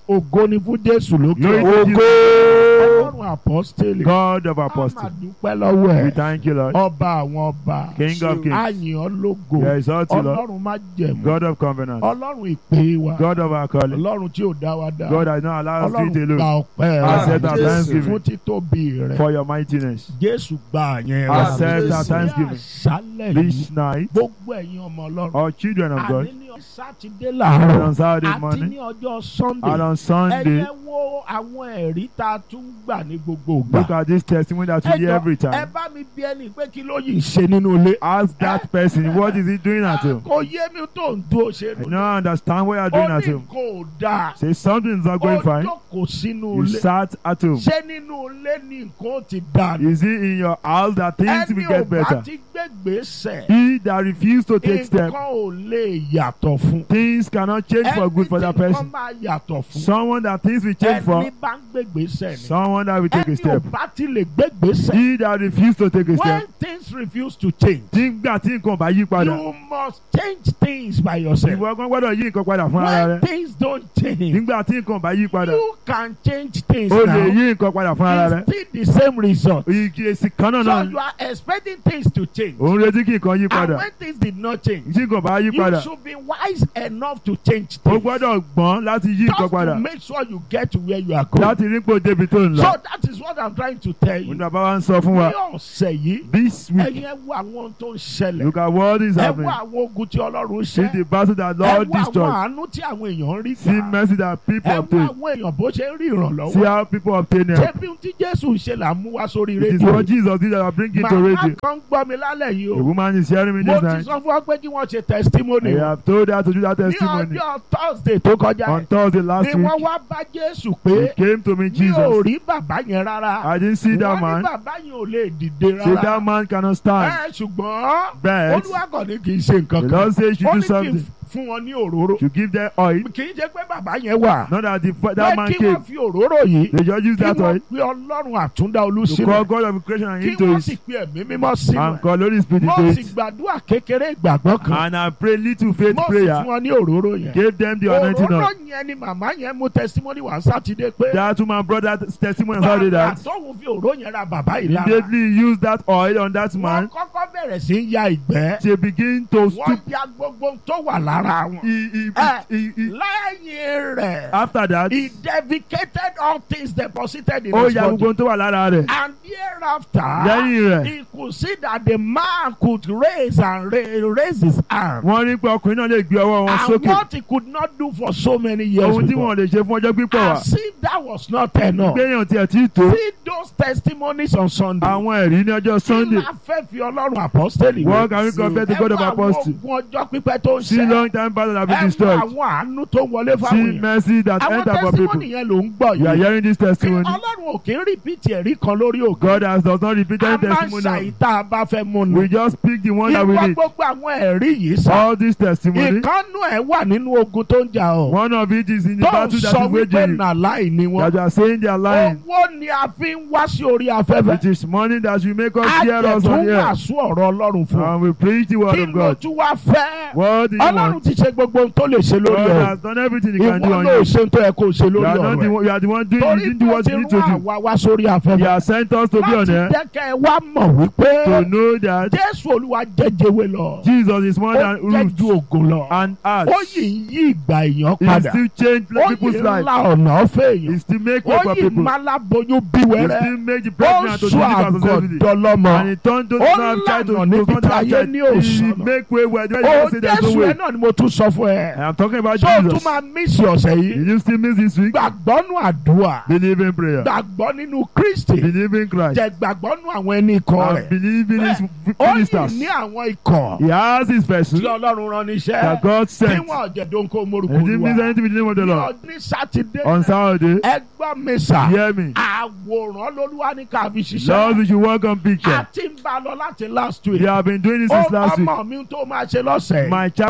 ògo ni fún jésù lókè Glory to ògo Jesus. ọlọ́run apọ́stélì God of a máa apostles. dúpẹ́ lọ́wọ́ We ẹ̀ thank you, Lord. ọba àwọn ọba King of kings. àyìn ọlógo We exalt you, Lord. ọlọ́run má jẹ̀mú God of covenant. ọlọ́run ìpè wa God of our calling. ọlọ́run tí ò dá wa dá God has not allowed us to ọlọ́run eat gba alone. ọpẹ́ Accept rẹ our Jésù. thanksgiving fún títóbi rẹ for your mightiness. jésù gba àyẹn rẹ Accept our Jésù. thanksgiving. àṣálẹ̀ yìí This night, gbogbo ẹ̀yin ọmọ ọlọ́run all children of God, àní ní sátidé and làárọ̀ on Saturday àti ní morning, ọjọ́ and sunday on Sunday, ẹ̀yẹ wo àwọn ẹ̀rí tá a tún gbà ní gbogbo ìgbà look at this testimony that we hear Ẹ every jọ̀ọ́, ẹ time. bá mi bí ẹni pé kí ló yìí ṣe nínú ilé Ask that person, what is he doing at home? kò yé mi tó ń dúró ṣe I nínú don't understand what you are doing ó at ní home. kò dáa Say something is not going ó fine. jókòó sínú You ilé sat at home. ṣé nínú ilé ní nǹkan ó ti dà ní. Is it in your house that things ẹni will ò get bá better? ti gbégbèsè He that refused to take nǹkan steps, ò lè yàtọ̀ fún. things cannot change for good for that Ẹni tí person. nǹkan máa yàtọ̀ fún. Someone that things will change for, ẹni bá ń gbégbèsè ni. someone that will take a ẹni ò step. bá ti lè gbégbèsè. He that refused to take a when step, things refuse to change. nígbà tí nǹkan bá yí padà, you must change things by yourself. ìwọ kan gbọ́dọ̀ yí nǹkan padà fún ara when rẹ. things don't change. Nígbà tí nǹkan bá yí padà, you can change things o lè now. yí nǹkan padà fún ara rẹ. it's still the same result. Igi èsì kan náà so náà you are expecting things to change. òun retí kí nǹkan yí and padà. when things did not change. Tí nǹkan bá yí you padà, should be wise enough to change o things. gbọ́dọ̀ gbọ́n láti yí nǹkan just padà. to make sure you get to where you are going. Láti rí pò débi tó ń so lọ. that is what i'm trying to tell you. Òun bàbá wa ń sọ fún wa. ní ọ̀sẹ̀ yìí This week, ẹ̀yin ẹ wo àwọn ohun tó ń ṣẹlẹ̀. look at what is ẹ wo happening. àwọn ogun tí ọlọ́run See ṣe. the battle that ẹ Lord wo àwọn destroyed. àánú tí àwọn èèyàn ń rí See gbà. mercy that people ẹ wo obtain. àwọn èèyàn bó ṣe ń rí See ìrànlọ́wọ́. how people obtain ṣé help. bí ohun tí jésù ń ṣe là ń mú wá sórí It is rédíò. what Jesus did that I bring it to màmá radio. kan gbọ́ mi lálẹ́ yìí The o. woman is hearing me mo this ti night. sọ fún ọ pé kí wọ́n ṣe testimony. I have told her to do that ní testimony. ọjọ́ thursday tó kọjá On yẹn Thursday ni last wọ́n week, wá bá jésù he pé came to me, mi ò Jesus. rí bàbá yẹn rárá. I didn't see that wọ́n ní man. bàbá yẹn ò lè dìde Say rárá. that man cannot stand. ẹ ṣùgbọ́n But olúwa kàn ní kì í ṣe the nǹkan kan. Lord says you ó do ní kí n something. fún wọn ní òróró. You give them oil. kì í ṣe pé bàbá yẹn wà. Not that the, pé that man kí came. wọ́n fi òróró yìí. They just use kí that oil wọ́n pe ọlọ́run àtúndá olú to call sílẹ̀. God of creation and kí into wọ́n it. sì pe ẹ̀mí mímọ́ sínú And ẹ̀. call Holy Spirit mo into sì it. gbàdúrà kékeré ìgbàgbọ́ kan. And I pray little faith mo sì prayer. fún wọn ní òróró yẹn. Gave them the anointing òróró oil. yẹn ni màmá yẹn mú testimony wá sátidé pé. That woman brought that testimony and how did bàbá that. tóun fi òróró yẹn ra bàbá yìí lára. Immediately use that oil on that wọ́n man. kọ́kọ́ bẹ̀rẹ̀ sí í ya ìgbẹ́. They begin to wọ́n stoop. ya gbogbo tó wà lára wọn. He, he, Eh. he, he, lẹ́yìn rẹ̀. after that, he defecated all things deposited in ó his ya body. gbogbo tó wà lára rẹ̀. and thereafter. Lẹ́yìn rẹ̀, he could see that the man could raise and ra raise his arm. wọ́n rí pé ọkùnrin náà lè gbé ọwọ́ wọn and sókè. what he could not do for so many years Ohun tí before. wọ́n lè ṣe fún ọjọ́ pípọ̀ wá. as if that was not enough. Gbéyàn tiẹ̀ tí tó. see those testimonies on Sunday. Àwọn ẹ̀rí ní ọjọ́ kí Sunday. la fẹ́ fi ọlọ́run apọ́sítẹ́lì What can we compare to God of apostles? ogun ọjọ́ pípẹ́ tó ń See ṣe. long time battle have been ẹ wo destroyed. àwọn àánú tó ń wọlé See fáwọn yẹn. mercy that àwọn enter for people. testimony yẹn ló ń gbọ́ You are yìí. hearing this Kí testimony. ọlọ́run ò kí ń rìpíìtì ẹ̀rí kan lórí ògo. God has does not repeat a any máa ń testimony. ṣàyíta bá fẹ́ mú ni. We just pick the one that we ìwọ need. gbogbo àwọn ẹ̀rí yìí sá. All this testimony. ìkànnù ẹ̀ wà nínú ogun tó ń jà ọ́. One of it is in the tó ń battle that sọ is wípé waging. nàláì ni That wọ́n. you are saying they are lying. owó ni a fi ń wá sí orí afẹ́fẹ́. It is money that will make us a hear jẹ̀ us tún on here. wàásù ọ̀rọ̀ ọlọ́run fún ọ. And we preach the word kí of ló God. tún wá fẹ́. What do you ọlọ́run want? ti ṣe gbogbo ohun tó lè ṣe lórí God ẹ̀. has done everything he can do ìwọ on ló you. ṣe tó yẹ kó ṣe You lórí are, not the, ọ̀rọ̀ ẹ̀. one- you are the one doing, you torí didn't do tó what ti you rán need to do. àwa wá sórí He afẹ́fẹ́. has sent us to be on láti here jẹ́ kẹ́ ẹ wá mọ̀ wípé to know that jésù olúwa jẹjẹwé lọ. Jesus is more ó than jẹ́ root ju ògùn lọ. and ó earth. yìí ń yí ìgbà èèyàn He padà. still change ó people's yìí ń life. la ọ̀nà ọ̀fẹ́ èèyàn. He still make way ó for yìí people. máa láboyún bí He wẹ́rẹ́. still make the ó pregnant to sọ deliver successfully. àgọ̀dọ̀ lọ́mọ. And he turned those Ó who have tried to lànà níbi confront tí our ayé child. ní He òṣùnà. make way where the ó way say there's jésù no ẹ way. náà ni mo tún sọ fún ẹ. I am talking about ṣé o tún Jesus. máa mísì ọ̀sẹ̀ Did yìí. you still miss this week? gbàgbọ́ nù àdúrà. Believe in prayer. gbàgbọ́ nínú kristi. Believe in Christ. jẹ gbàgbọ́ nù àwọn ẹni ikọ̀ And rẹ̀. believe in his ó ministers. yìí ní àwọn ikọ̀. He has his vessel tí ọlọ́run rán níṣẹ́. that God tí sent. wọ́n jẹ̀dọ̀ nǹkan morúkọ And he didn't miss olúwa. anything with the name of the ní Lord. ọdún sátidé. On Saturday, ẹ gbọ́ mi sà. hear me. àwòrán lolúwa ní ká fi Lord, ṣiṣẹ́. we should work on picture. a ti ń bá a lọ láti last week. We have been doing this ó since last week. ọmọ mi tó máa ṣe lọ́sẹ̀. My child, what you're going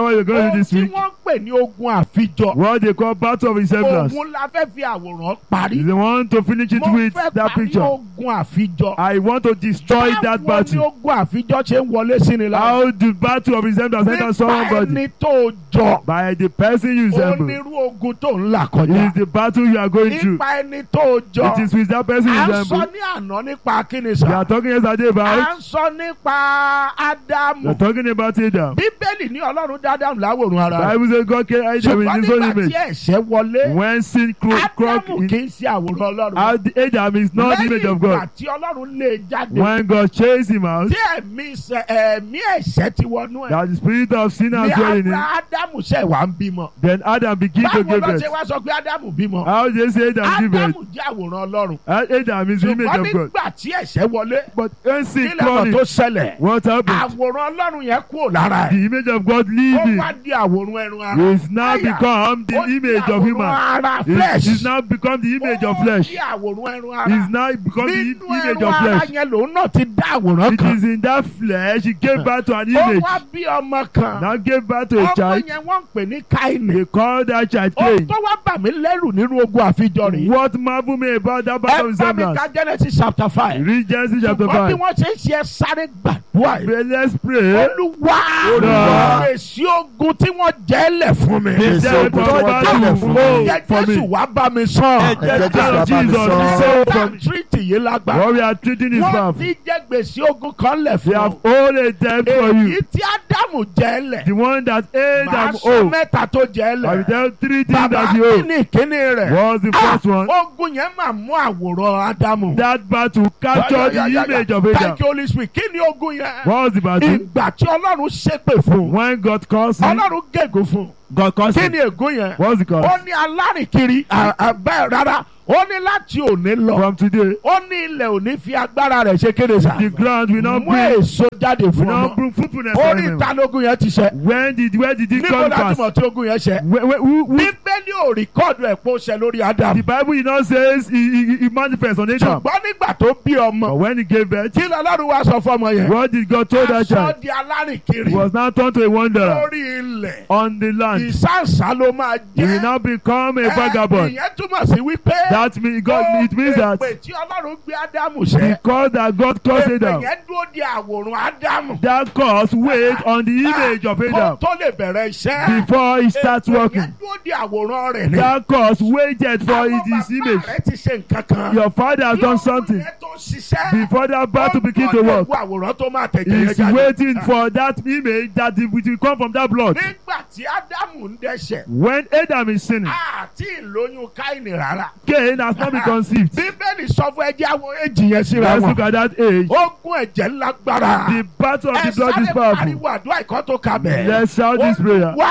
tell you this tí week. wọ́n pè ní ogun àfijọ What they call battle of resemblance. ogun la fẹ́ fi àwòrán parí They want to finish it mo with fẹ́ that parí picture. ogun àfijọ I want to destroy that báwo ni battle. ogun àfijọ ṣe ń wọlé sí ni lára How the battle of resemblance enter nípa somebody? ẹni tó jọ By the person you resemble. onírú ogun tó ń là It kọjá is the battle you are going through. nípa ẹni tó jọ It is with that person you à ń sọ resemble. ní àná nípa kíni We sá are talking yesterday à about. ń sọ nípa We are ádámù talking about Adam. bíbélì ní ọlọ́run dá ádámù láwòrán ara rẹ̀ Bible says God created Adam ṣùgbọ́n in his own nígbà tí image. ẹ̀ṣẹ̀ wọlé When sin cro- croc ádámù in kì í ṣe àwòrán ọlọ́run Ad- Adam is not the image lẹ́yìn of ìgbà God. tí ọlọ́run lé e jáde When God chased him out, tí ẹ̀mí ṣe- ẹ̀mí ẹ̀ṣẹ̀ ti wọnú ẹ̀ that the spirit of sin ní has dwelt in him. Ábrá- ádámù ṣẹ̀ wá ń bímọ Then Adam began to báwo give ló birth. ṣe wá sọ pé ádámù bímọ How they say Adam give birth? ádámù jẹ́ àwòrán ọlọ́run Uh, Adam is the image ṣùgbọ́n of God. nígbà tí ẹ̀ṣẹ̀ wọlé But when sin nílẹ̀ ọ̀nà came tó in, ṣẹlẹ̀ what happened? àwòrán ọlọ́run yẹn kúrò lára ẹ̀ The image of God ó living wá di àwòrán ẹran ara is now Àyà. become the Ó di image of àwòrán human. ara Is flesh is now become the image of ó flesh. di àwòrán ẹran ara Is now become the nínú image ẹran of ara flesh. yẹn lòun náà ti dá àwòrán It kan is in that flesh he gave birth to an ó image. wá bí ọmọ kan Now gave birth to a ọmọ child. yẹn wọ́n ń pè ní káìní They call that child ó Cain. tó wá bà mí lẹ́rù nínú ogun àfijọ́ rèé What marvel me about that ẹ battle of bá mi resemblance? ka Genesis chapter five Read Genesis chapter ṣùgbọ́n bí 5. wọ́n ṣe ń ṣe sáré gbàdúrà yìí Pray, Let's pray. olúwa Olúwa. fèsì ogun tí wọ́n jẹ́lẹ̀ fún mi. He said, ogun tí wọ́n "God jẹ́lẹ̀ will fún mi." flow Ẹ̀jẹ̀ for Jésù me. wá bá mi sàn. Ẹ̀jẹ̀ Ẹ̀jẹ̀ Jésù Jésù bá mi Jesus sọ. flow Satan from tírìtì yìí lágbára. What we are treating is Wọ́n powerful. ti jẹ́ gbèsè ogun kan lẹ̀ They fún have ọ. all a debt for Èyí you. tí Ádámù jẹ́lẹ̀. The one that Màá Adam sọ owed. mẹ́ta tó I will jẹ́lẹ̀. tell three things Bàbá that he kí owed. ni ìkíní rẹ̀? Was the Ah, first one. Ogun yẹn máa mú àwòrán Ádámù. That battle captured the Ya, ya, ya, ya. image of Adam. Thank you Holy Spirit. Kí ni ogun yẹn? What was the battle? Ìgbà tí Ọlọ́run ṣépè fún. When God caused him, Ọlọ́run gègùn fún. God caused Kí him. ni ègún yẹn? What was the ó cause? ní alárìnkiri à- à- bẹ́ẹ̀ rárá ó ní láti òní lọ From today, ó ní ilẹ̀ òní fi agbára rẹ̀ ṣe kéde sá the ground will not mú bring, èso jáde will fún not ọmọ bring fruitfulness ó for ní him. ìtanógún yẹn ti ṣẹ When did, where did it níbo come láti past? mọ̀ tí ogun yẹn ṣẹ Where, where, who, who, bíbélì ò rìkọ́ọ̀dù ẹ̀ pé ó ṣẹ lórí Ádámù the Bible you know says he, he, he manifests on Adam. ṣùgbọ́n nígbà tó bí ọmọ But when he gave birth, kí lọ́lọ́run wá sọ fọ́mọ yẹn what did God told that aṣọ child? di alárìnkiri He was now turned to a wanderer lórí ilẹ̀ on the land. ìsáǹsá ló máa He will jẹ́ now become a Ẹ, vagabond. ìyẹn túmọ̀ sí wípé That means God, it means that èpè tí Ọlọ́run gbé Ádámù ṣẹ́ because that God caused Èpè Adam, yẹn dúró di àwòrán Ádámù. that cause weight on the image of Kó Adam tó lè bẹ̀rẹ̀ iṣẹ́. before he starts Èpè working. yẹn dúró di àwòrán rẹ̀ ni. That cause waited for Àwọn his bàbá image. rẹ̀ ti ṣe nǹkan kan. Your father has done something Yẹn tó ṣiṣẹ́. before that battle begin to work. Ó ń àwòrán tó máa tẹ̀jẹ̀ yẹn He's jáde. waiting for that image that it will come from that blood. Nígbà tí Ádámù ń dẹ́ṣẹ̀, When Adam is sinning, àti ìlóyún Káìnì rárá. Cain has not been conceived. Bíbélì sọ fún ẹjẹ́ àwọn èjì yẹn síra Let's wọn. look at that age. Ogun ẹ̀jẹ̀ lágbára. The battle of Ẹ the blood is sáré powerful. pariwo àdúrà ìkọ́ tó ka bẹ̀. Let's shout this prayer. Wá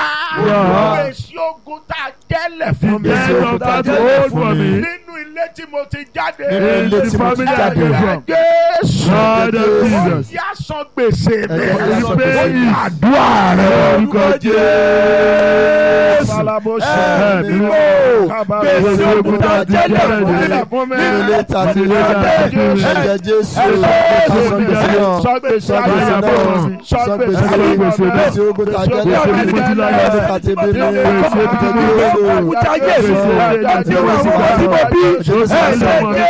Wá. èsì ogun tá a jẹ́lẹ̀ The fún mi. Yes, death ogun of tá a that jẹ́lẹ̀ old fún for mi. me. nínú ilé tí mo ti jáde. Nínú ilé In tí the mo ti family I jáde. came Ẹ̀jẹ̀ from. Jésù. Lord of Ó Jesus. yá san gbèsè mi. Ẹ̀jẹ̀ yá san gbèsè mi. Àdúrà rẹ̀. Orúkọ Jésù. Sálábó ṣe. Ẹ̀mí mímọ́. Gbèsè ogun tá a jẹ́lẹ̀ fún mi. Fún mi. nínú ilé tá a ti rí Ẹ̀jẹ̀ Jésù. ẹ̀jẹ̀ Jésù Ẹ̀jẹ̀ sọ gbèsè náà San gbèsè sọ gbèsè ayé náà mi. sọ San gbèsè gbèsè náà ayé mi. gbèsè ogun tá a jẹ́ Gbèsè lẹ́yìn ogun tá a jẹ́ gbèsè lẹ́yìn. tá a ti bí mi Gbèsè ẹ̀jẹ̀ ogun tá a jẹ́ Jésù lẹ́yìn. ẹ̀jẹ̀ Jésù Gbèsè ogun tá a jẹ́ lẹ́yìn. ẹ̀jẹ̀ Jésù Jésù ẹ̀jẹ̀ lọ́mọ mi.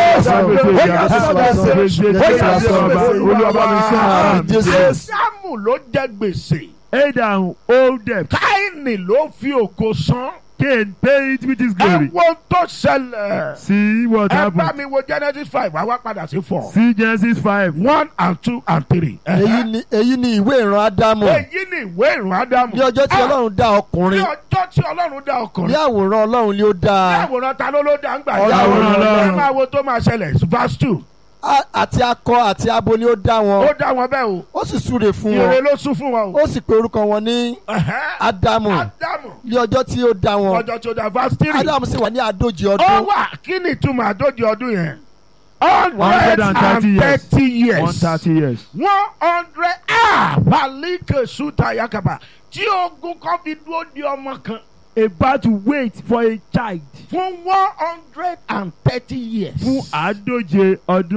Gbèsè Jésù ọba. Olúwa bá mi sọ àmì. Jésù Sámù ló jẹ gbèsè. Adam owed debt. Káìnì ló fi ògo san. Cain paid with his glory. Ẹ wo tó ṣẹlẹ̀. See what Ẹ bá happened. mi wo Genesis five, wá wá padà sí four. See Genesis 5. One and two and three. èyí ni èyí ni ìwé ìran Ádámù Èyí ni ìwé ìrùn Ádámù. ní ọjọ́ tí Ah, Ọlọ́run dá Ní ọkùnrin ọjọ́ tí Ọlọ́run dá ní ọkùnrin. àwòrán Ọlọ́run ni ó dá Ní a àwòrán ta ló ló dá ń gbà Ọlọ́run Ẹ Ọlọ́run. máa wo tó máa ṣẹlẹ̀ verse two. A- àti akọ àti abo ni ó dá Ó wọn dá wọn bẹ́ẹ̀ o. ó sì súre fún Ire wọn ló sún fún wọn o. ó sì pe orúkọ wọn ní Ẹ̀hẹ́. Ádámù Ádámù. ní ọjọ́ tí ó dá wọn Ọjọ́ tó dá verse three. Ádámù sì wà ní àádójì Ó ọdún wà kí ni ìtumọ̀ àdójì ọdún yẹn? hundred hundred and and thirty years. thirty years. 130 years. one hundred ah balike suta yakaba tí ogun kan fi dúró di ọmọ kan About to wait for a child fún one hundred and thirty years. fún àádóje ọdún.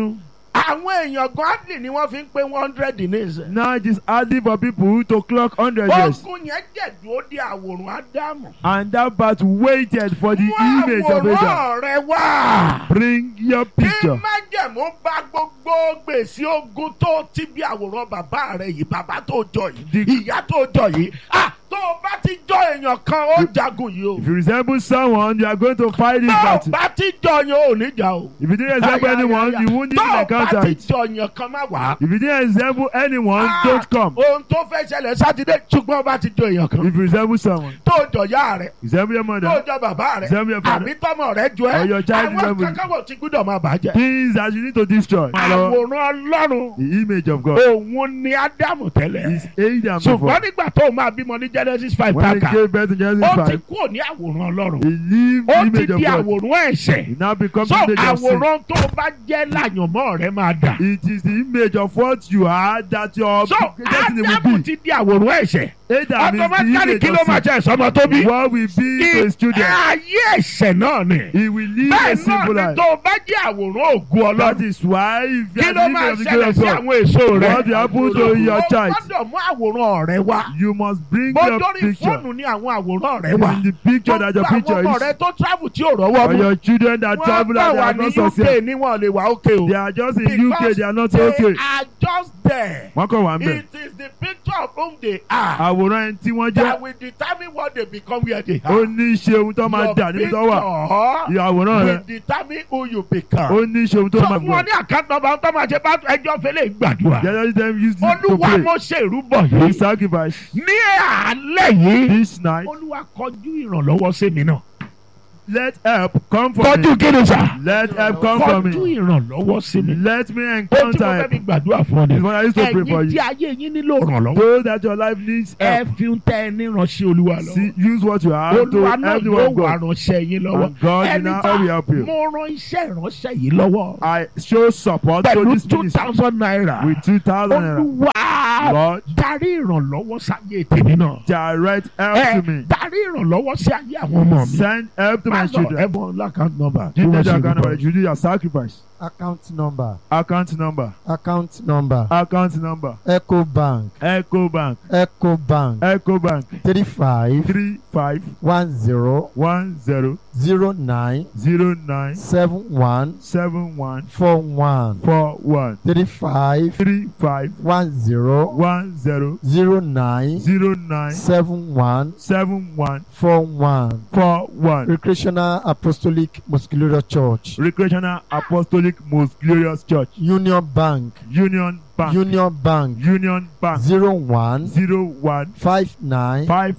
àwọn èèyàn gọ́ọ̀dì ni wọ́n fi ń pé one hundred ní ìsẹ̀. Now it is hardly for people to clock 100 years. ogun yẹn jẹ̀dúró di àwòrán ádámù. And that part waited for the mú image of Adam. àwòrán rẹ wá. Bring your kí picture. májẹ̀mú bá gbogbo gbèsè ogun tó ti bí àwòrán bàbá rẹ yìí bàbá tó jọ yìí The- ìyá tó jọ yìí ah tó o bá ti jọ èèyàn kan ó jagun yìí o If you resemble someone, you are going to fight this tó o battle. bá ti jọ yẹn ò ní jà o. If you didn't resemble Ay, ay, anyone, ay, ay. you won't tó even o bá encounter ti it. jọ yẹn kan má wá. If you didn't resemble anyone, Ah, don't come. ohun tó fẹ́ ṣẹlẹ̀ sátidé ṣùgbọ́n o bá ti jọ èèyàn kan If you resemble someone, tó o jọ yá rẹ resemble your tó o mother, jọ bàbá rẹ resemble your àbí father. tọmọ rẹ jọ Or ẹ your child àwọn resemble you. kankan wọ̀ tí gbúdọ̀ máa bàjẹ́. Things that you need to destroy. àwòrán ọlọ́run The image of God òun ni ádámù tẹ́lẹ̀. is Adam ṣùgbọ́n before. nígbà tó o máa bímọ ní genesis five When he pàkà gave birth to Genesis ó ti 5, kúrò ní àwòrán ọlọ́run he lived ó the ti image of di God. àwòrán ẹ̀ṣẹ̀ He now becomes so the image of sin. àwòrán tó o bá jẹ́ láyànmọ́ rẹ máa dà It is the image of what you are that your so destiny will ádámù be. ti di àwòrán ẹ̀ṣẹ̀ Adam is automatically the kí ló image máa of sin. jẹ́ ìsọmọ tó bí What will be to his children? ayé ẹ̀ṣẹ̀ náà ni He will live bẹ́ẹ̀ a náà simple ni life. tó o bá jẹ́ àwòrán ògùn That ọlọ́run is why if you kí are ló the máa image of the ṣẹlẹ̀ God of sí God, àwọn èso rẹ what will happen to your o child? gbọ́dọ̀ mú àwòrán rẹ wá You must bring bó your dórí picture. fóònù ní àwọn àwòrán rẹ wá In the picture that your gbogbo picture àwọn ọmọ rẹ is. tó travel tí ò rọ́wọ́ For mú your children that wọ́n travel bá and they wà are ní not UK successful. ní wọn lè wà okay o They are just in UK, they are not they okay. are just there Wọ́n kàn wá ń bẹ̀. it is the picture of whom they are Àwòrán ẹni tí wọ́n jẹ́. that will determine what they become where they Ó are ní í ṣe ohun tó máa your dà níbi tó wà. picture Àwòrán rẹ. will determine who you become Ó ní í ṣe ohun tó so máa fún wọn gbọ́. ní àkáǹtì nọ́mbà tó máa ṣe bá ẹjọ́ fẹlẹ̀ gbàdúrà Just them use it to olúwa pray. mo ṣe ìrúbọ The yìí sacrifice ní àálẹ̀ yìí this night. olúwa kọjú ìrànlọ́wọ́ sí mi náà Let help come from kọjú me. kí ni sà Let help come from kọjú me. ìrànlọ́wọ́ sí mi. Let me ó tí mo encounter fẹ́ help. fi gbàdúrà fún ọ It's ni. what I used to pray for ẹ̀yin tí you. ayé yín nílò ìrànlọ́wọ́. Those that your life needs ẹ help. fi ń tẹ ẹni ránṣẹ́ olúwa See, lọ. use what you have to olúwa náà help the yóò one of wà God. ránṣẹ́ yín lọ́wọ́. And God will ẹni now tá will help you. mo rán iṣẹ́ ìránṣẹ́ yìí lọ́wọ́. I show support to pẹ̀lú this two ministry thousand naira. with two thousand naira. olúwa Lord, darí ìrànlọ́wọ́ sáyé tèmi náà. direct help ẹ to me. darí ìrànlọ́wọ́ sí ayé àwọn ọmọ mi. Send help to my Má lọ children. ẹ̀bùn lákàtúntì nọ́mbà. Give them the account number. You do your sacrifice. account number Account number. account number Account number. eco bank Echo Bank. eco bank Echo Bank. three five Three five one zero one zero zero nine zero nine seven one seven one four one four one three five three five one zero one zero zero nine zero nine seven one seven one four one four one. recreational apostolic muscular church Recreational Apostolic Most Glorious Church. union bank Union Bank. union bank Union Bank. zero one Zero one five nine five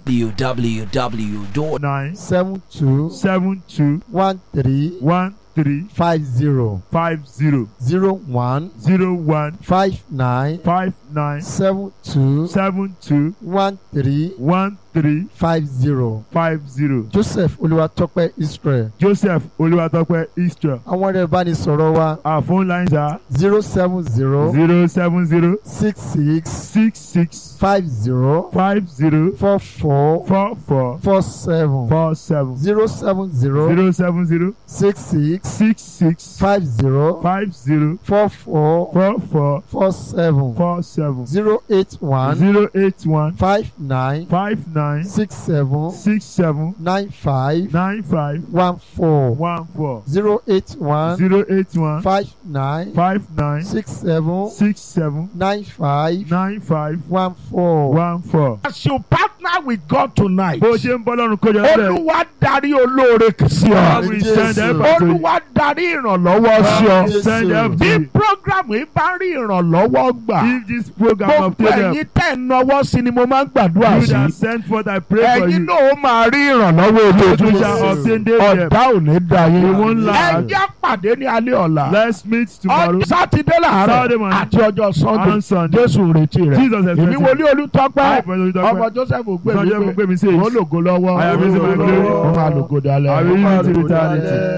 www. nine seven two seven two one three one three five zero five zero zero one zero one five nine five nine seven two seven two one three one three five zero five zero. joseph olúwatọ́pẹ́ israel Joseph Olúwatópẹ́ Israel. àwọn ẹ̀rọ ìbánisọ̀rọ̀ wa Our phone lines are zero seven zero zero seven zero six six six six five zero five zero four four four four four seven four seven zero seven zero zero seven zero six six six six five zero five zero four four four four four seven four seven zero eight one zero eight one five nine five nine six seven six seven nine five nine five one four one four zero eight one zero eight one five nine five nine six seven six seven nine five nine five one four. one four. as you partner with God tonight. bó ṣe ń bọ́ lọ́rùn kọjá lẹ́lẹ̀ olúwa darí olóore sí God ọ. will send help to you. olúwa darí ìrànlọ́wọ́ sí God will ọ. send help to bí you. programu yìí bá rí ìrànlọ́wọ́ gbà. if this program gbogbo obtain help ẹ̀yin tẹ̀ ń nọwọ́ sí ni mo máa ń gbàdúrà you that sí. send forth I pray for ẹ̀yin you. náà ó máa rí ìrànlọ́wọ́ you ojoojúmọ́. shall obtain daily help. ọ̀dà ò ní da yín. We won't lie. ẹ jẹ́ pàdé ní alẹ́ ọ̀la. let's meet tomorrow ọjọ́ sátidé Saturday làárọ̀ morning. àti ọjọ́ sunday. on Sunday. jésù retí rẹ̀. Jesus is èmi wọlé olùtọ́pẹ́ I pray to ọmọ you. joseph Ìtàn jẹ́ ògbémi gbé mi sí pé èyí. ó lògo lọ́wọ́ I am using my glory. ó máa lògo dalẹ̀. I will use it to eternity.